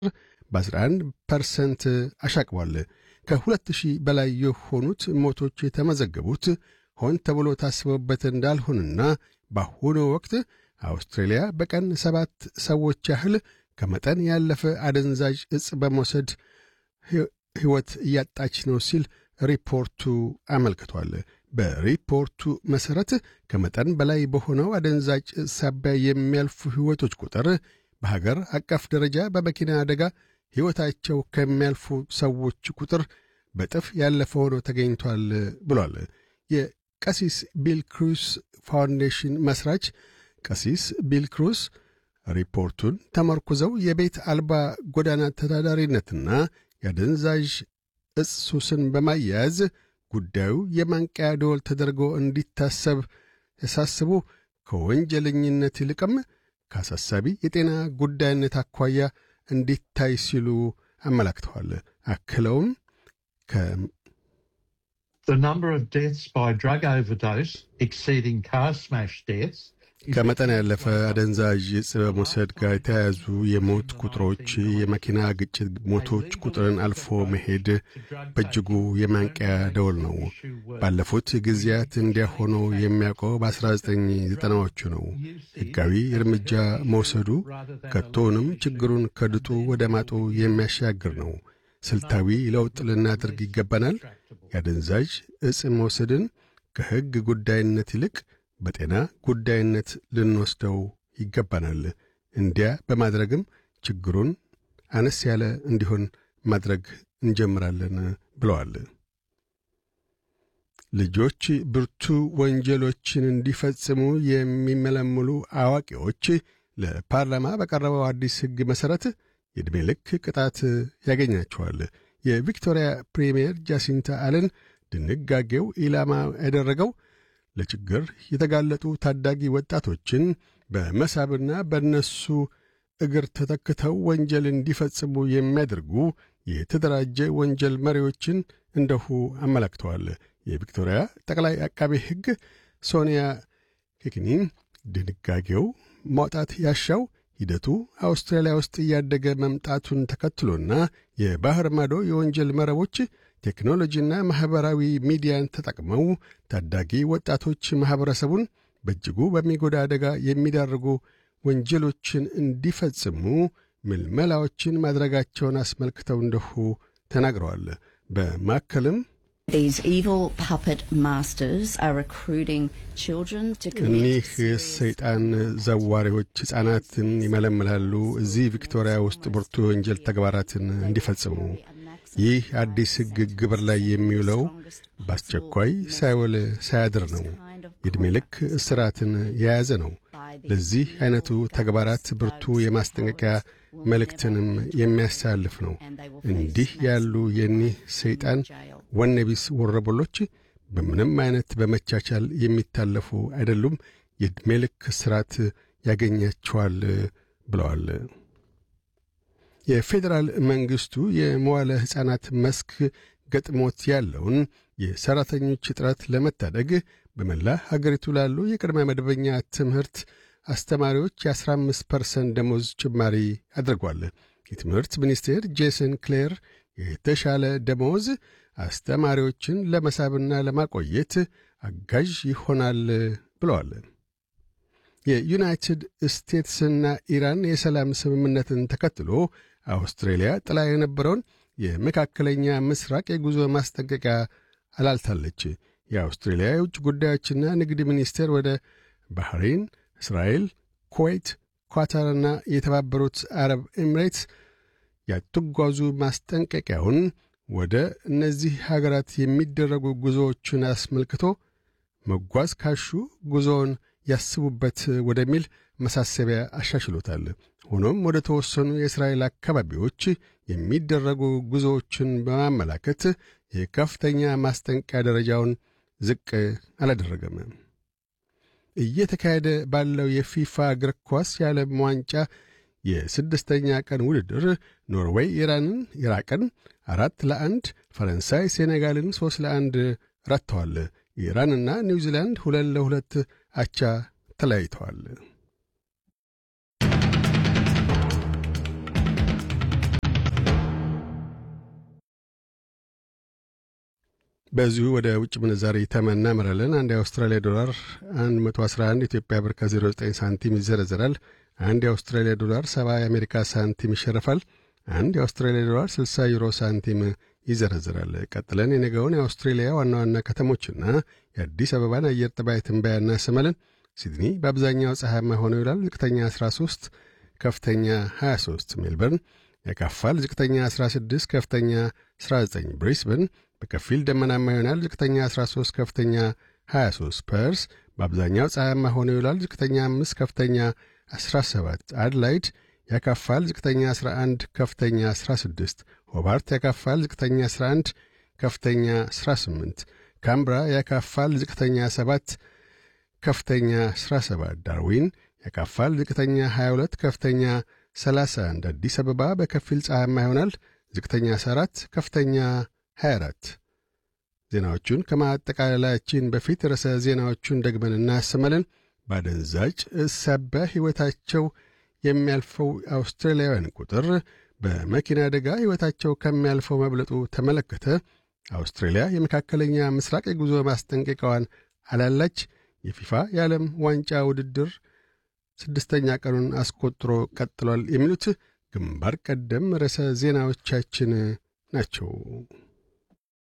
በ11 ፐርሰንት አሻቅቧል። ከሁለት ሺህ በላይ የሆኑት ሞቶች የተመዘገቡት ሆን ተብሎ ታስበውበት እንዳልሆንና በአሁኑ ወቅት አውስትሬልያ በቀን ሰባት ሰዎች ያህል ከመጠን ያለፈ አደንዛዥ ዕጽ በመውሰድ ሕይወት እያጣች ነው ሲል ሪፖርቱ አመልክቷል። በሪፖርቱ መሠረት ከመጠን በላይ በሆነው አደንዛዥ ዕጽ ሳቢያ የሚያልፉ ሕይወቶች ቁጥር በሀገር አቀፍ ደረጃ በመኪና አደጋ ሕይወታቸው ከሚያልፉ ሰዎች ቁጥር በጥፍ ያለፈ ሆኖ ተገኝቷል ብሏል። የቀሲስ ቢል ክሩስ ፋውንዴሽን መሥራች ቀሲስ ቢል ክሩስ ሪፖርቱን ተመርኩዘው የቤት አልባ ጎዳና ተዳዳሪነትና የአደንዛዥ ዕጽ ሱስን በማያያዝ ጉዳዩ የማንቂያ ደወል ተደርጎ እንዲታሰብ ያሳስቡ ከወንጀለኝነት ይልቅም ከአሳሳቢ የጤና ጉዳይነት አኳያ እንዲታይ ሲሉ አመላክተዋል። አክለውም The number of deaths by drug overdose exceeding car smash deaths ከመጠን ያለፈ አደንዛዥ ዕጽ በመውሰድ ጋር የተያያዙ የሞት ቁጥሮች የመኪና ግጭት ሞቶች ቁጥርን አልፎ መሄድ በእጅጉ የማንቂያ ደወል ነው። ባለፉት ጊዜያት እንዲያ ሆኖ የሚያውቀው በ1990ዎቹ ነው። ሕጋዊ እርምጃ መውሰዱ ከቶውንም ችግሩን ከድጡ ወደ ማጡ የሚያሻግር ነው። ስልታዊ ለውጥ ልናደርግ ይገባናል። የአደንዛዥ ዕጽ መውሰድን ከሕግ ጉዳይነት ይልቅ በጤና ጉዳይነት ልንወስደው ይገባናል። እንዲያ በማድረግም ችግሩን አነስ ያለ እንዲሆን ማድረግ እንጀምራለን ብለዋል። ልጆች ብርቱ ወንጀሎችን እንዲፈጽሙ የሚመለምሉ አዋቂዎች ለፓርላማ በቀረበው አዲስ ሕግ መሠረት የዕድሜ ልክ ቅጣት ያገኛቸዋል። የቪክቶሪያ ፕሪምየር ጃሲንታ አለን ድንጋጌው ኢላማ ያደረገው ለችግር የተጋለጡ ታዳጊ ወጣቶችን በመሳብና በእነሱ እግር ተተክተው ወንጀል እንዲፈጽሙ የሚያደርጉ የተደራጀ ወንጀል መሪዎችን እንደሁ አመላክተዋል። የቪክቶሪያ ጠቅላይ አቃቤ ሕግ ሶኒያ ኬክኒን ድንጋጌው ማውጣት ያሻው ሂደቱ አውስትራሊያ ውስጥ እያደገ መምጣቱን ተከትሎና የባህር ማዶ የወንጀል መረቦች ቴክኖሎጂና ማኅበራዊ ሚዲያን ተጠቅመው ታዳጊ ወጣቶች ማኅበረሰቡን በእጅጉ በሚጎዳ አደጋ የሚዳርጉ ወንጀሎችን እንዲፈጽሙ ምልመላዎችን ማድረጋቸውን አስመልክተው እንደሁ ተናግረዋል። በማከልም እኒህ ሰይጣን ዘዋሪዎች ሕፃናትን ይመለምላሉ እዚህ ቪክቶሪያ ውስጥ ብርቱ የወንጀል ተግባራትን እንዲፈጽሙ ይህ አዲስ ሕግ ግብር ላይ የሚውለው በአስቸኳይ ሳይውል ሳያድር ነው። የዕድሜ ልክ እስራትን የያዘ ነው። ለዚህ ዐይነቱ ተግባራት ብርቱ የማስጠንቀቂያ መልእክትንም የሚያሳልፍ ነው። እንዲህ ያሉ የኒህ ሰይጣን ወነቢስ ወረበሎች በምንም ዐይነት በመቻቻል የሚታለፉ አይደሉም። የዕድሜ ልክ እስራት ያገኛቸዋል ብለዋል። የፌዴራል መንግሥቱ የመዋለ ሕፃናት መስክ ገጥሞት ያለውን የሠራተኞች እጥረት ለመታደግ በመላ ሀገሪቱ ላሉ የቅድመ መደበኛ ትምህርት አስተማሪዎች የ15 ፐርሰንት ደሞዝ ጭማሪ አድርጓል። የትምህርት ሚኒስቴር ጄሰን ክሌር የተሻለ ደሞዝ አስተማሪዎችን ለመሳብና ለማቆየት አጋዥ ይሆናል ብለዋል። የዩናይትድ ስቴትስና ኢራን የሰላም ስምምነትን ተከትሎ አውስትሬልያ ጥላ የነበረውን የመካከለኛ ምስራቅ የጉዞ ማስጠንቀቂያ አላልታለች። የአውስትሬልያ የውጭ ጉዳዮችና ንግድ ሚኒስቴር ወደ ባህሬን፣ እስራኤል፣ ኩዌት፣ ኳታርና የተባበሩት አረብ ኤምሬትስ ያትጓዙ ማስጠንቀቂያውን ወደ እነዚህ ሀገራት የሚደረጉ ጉዞዎችን አስመልክቶ መጓዝ ካሹ ጉዞውን ያስቡበት ወደሚል መሳሰቢያ አሻሽሎታል። ሆኖም ወደ ተወሰኑ የእስራኤል አካባቢዎች የሚደረጉ ጉዞዎችን በማመላከት የከፍተኛ ማስጠንቀቂያ ደረጃውን ዝቅ አላደረገም። እየተካሄደ ባለው የፊፋ እግር ኳስ የዓለም ዋንጫ የስድስተኛ ቀን ውድድር ኖርዌይ ኢራንን፣ ኢራቅን አራት ለአንድ፣ ፈረንሳይ ሴኔጋልን ሦስት ለአንድ ረትተዋል። ኢራንና ኒውዚላንድ ሁለት ለሁለት አቻ ተለያይተዋል። በዚሁ ወደ ውጭ ምንዛሪ ተመን እናመራለን። አንድ የአውስትራሊያ ዶላር 111 ኢትዮጵያ ብር ከ09 ሳንቲም ይዘረዘራል። አንድ የአውስትራሊያ ዶላር 70 የአሜሪካ ሳንቲም ይሸርፋል። አንድ የአውስትራሊያ ዶላር 60 ዩሮ ሳንቲም ይዘረዝራል። ቀጥለን የነገውን የአውስትሬሊያ ዋና ዋና ከተሞችና የአዲስ አበባን አየር ጠባይ ትንበያ እናሰማለን። ሲድኒ በአብዛኛው ፀሐያማ ሆኖ ይውላል። ዝቅተኛ 13፣ ከፍተኛ 23። ሜልበርን ያካፋል። ዝቅተኛ 16፣ ከፍተኛ 19። ብሪስበን በከፊል ደመናማ ይሆናል። ዝቅተኛ 13፣ ከፍተኛ 23። ፐርስ በአብዛኛው ፀሐያማ ሆኖ ይውላል። ዝቅተኛ 5፣ ከፍተኛ 17። አድላይድ ያካፋል። ዝቅተኛ 11፣ ከፍተኛ 16። ሆባርት ያካፋል። ዝቅተኛ 11፣ ከፍተኛ 18። ካምብራ ያካፋል። ዝቅተኛ 7፣ ከፍተኛ 17። ዳርዊን ያካፋል። ዝቅተኛ 22፣ ከፍተኛ 31። አዲስ አበባ በከፊል ፀሐያማ ይሆናል። ዝቅተኛ 14፣ ከፍተኛ 24። ዜናዎቹን ከማጠቃለላችን በፊት ርዕሰ ዜናዎቹን ደግመን እናሰማለን። ባደንዛጭ ሳቢያ ሕይወታቸው የሚያልፈው አውስትራሊያውያን ቁጥር በመኪና አደጋ ሕይወታቸው ከሚያልፈው መብለጡ ተመለከተ። አውስትራሊያ የመካከለኛ ምስራቅ የጉዞ ማስጠንቀቂያዋን አላላች። የፊፋ የዓለም ዋንጫ ውድድር ስድስተኛ ቀኑን አስቆጥሮ ቀጥሏል። የሚሉት ግንባር ቀደም ርዕሰ ዜናዎቻችን ናቸው።